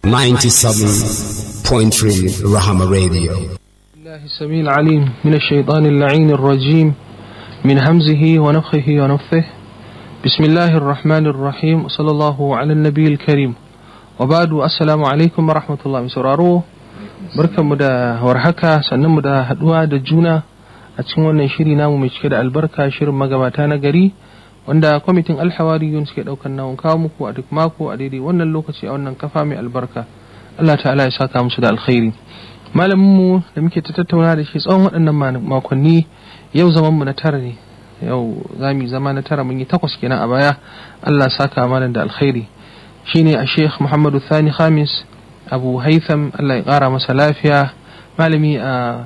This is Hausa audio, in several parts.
97.3 Rahama Radio. الله السميع العليم من الشيطان اللعين الرجيم من همزه ونفخه ونفثه بسم الله الرحمن الرحيم صلى الله على النبي الكريم وبعد السلام عليكم ورحمة الله sauraro barkanmu da warhaka sannan mu da haduwa da juna a cikin wannan shiri namu mai cike da albarka shirin magabata na gari wanda kwamitin alhawariyun suke daukan nawon kawo muku a duk mako a daidai wannan lokaci a wannan kafa mai albarka Allah ta'ala ya saka musu da alkhairi malaminmu da muke ta tattauna da shi tsawon waɗannan makonni yau zaman mu na tara ne yau za mu zama na tara mun yi takwas kenan a baya Allah saka malam da alkhairi shine a Sheikh Muhammadu Thani Khamis Abu Haitham Allah ya ƙara masa lafiya malami a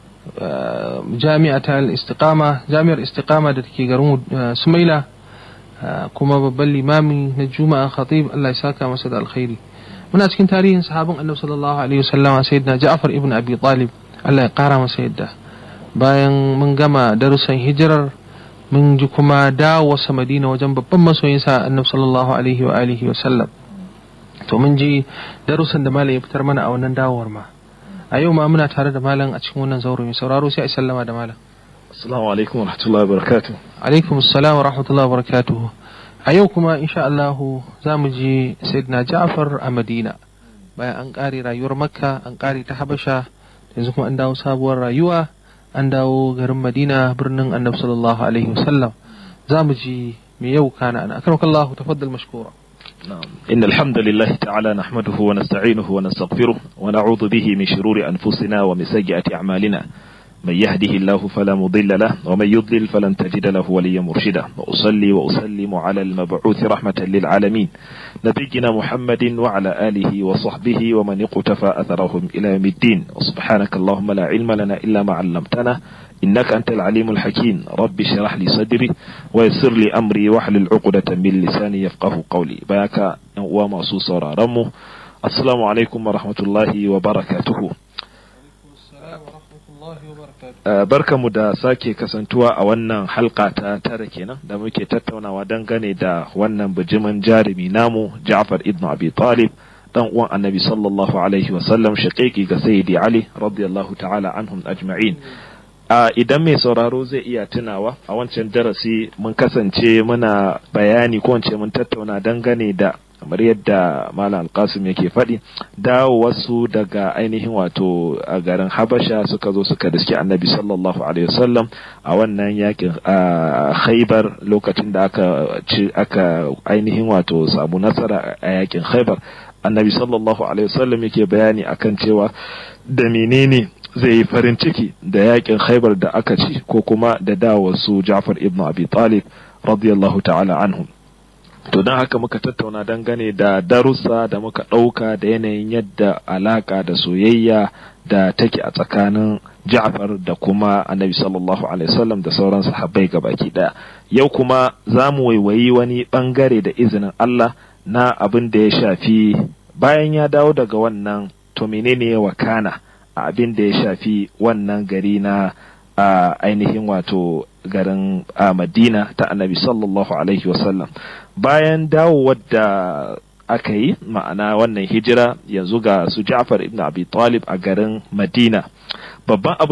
jami'atar istiqama jami'ar istiqama da take garin Sumaila kuma babban limami na Juma'a Khatib Allah ya saka masa da alkhairi muna cikin tarihin sahabin Annabi sallallahu alaihi wasallam sayyidina Ja'far ibn Abi Talib Allah ya ƙara masa yadda bayan mun gama darussan hijirar mun ji kuma dawowarsa Madina wajen babban masoyinsa Annabi sallallahu alaihi wa alihi wa sallam to mun ji darussan da malam ya fitar mana a wannan dawowar ma a yau ma muna tare da malam a cikin wannan zauro mai sauraro sai a sallama da malam assalamu alaikum wa rahmatullahi wa barakatuh alaikum assalam wa rahmatullahi wa barakatuh a yau kuma insha Allah za mu ji sayyidina Ja'far a Madina bayan an kare rayuwar Makka an kare ta Habasha yanzu kuma an dawo sabuwar rayuwa an dawo garin Madina birnin Annabi sallallahu alaihi wasallam za mu ji me yau kana ana akramakallahu tafaddal mashkura نعم إن الحمد لله تعالى نحمده ونستعينه ونستغفره ونعوذ به من شرور أنفسنا ومن سيئات أعمالنا من يهده الله فلا مضل له ومن يضلل فلن تجد له وليا مرشدا وأصلي وأسلم على المبعوث رحمة للعالمين نبينا محمد وعلى آله وصحبه ومن اقتفى أثرهم إلى يوم الدين وسبحانك اللهم لا علم لنا إلا ما علمتنا إنك أنت العليم الحكيم رب اشرح لي صدري ويسر لي أمري واحلل عقدة من لساني يفقه قولي بياك وما صوصر رمو السلام عليكم ورحمة الله وبركاته barkamu da sake kasantuwa a wannan halka ta tara kenan da muke tattaunawa dangane da wannan bijimin jarumi namu Ja'far ibn Abi Talib dan uwan Annabi sallallahu alaihi wasallam shaqiqi ga Sayyidi Ali radiyallahu ta'ala anhum ajma'in a idan mai sauraro zai iya tunawa a wancan darasi mun kasance muna bayani ko wance mun tattauna dangane da kamar yadda malam alkasim yake faɗi dawo wasu daga ainihin wato a garin habasha suka zo suka riske annabi sallallahu alaihi wasallam a wannan yakin a khaibar lokacin da aka ci aka ainihin wato samu nasara a yakin khaibar annabi sallallahu alaihi wasallam yake bayani akan cewa da menene zai yi farin ciki da yakin khaibar da aka ci ko kuma da dawo su ja'far ibn abi talib radiyallahu ta'ala anhum to don haka muka tattauna dangane da darussa da muka ɗauka da yanayin yadda alaka da soyayya da take a tsakanin Ja'far da kuma Annabi sallallahu alaihi wasallam da sauran sahabbai gabaki daya yau kuma za mu waiwayi wani bangare da izinin Allah na abin da ya shafi bayan ya dawo daga wannan to menene ya wakana a abin da ya shafi wannan gari na a ainihin wato garin a madina ta annabi sallallahu alaihi wasallam bayan dawowar da aka yi ma'ana wannan hijira yanzu ga su ja'far ibn abi talib a garin madina babban abu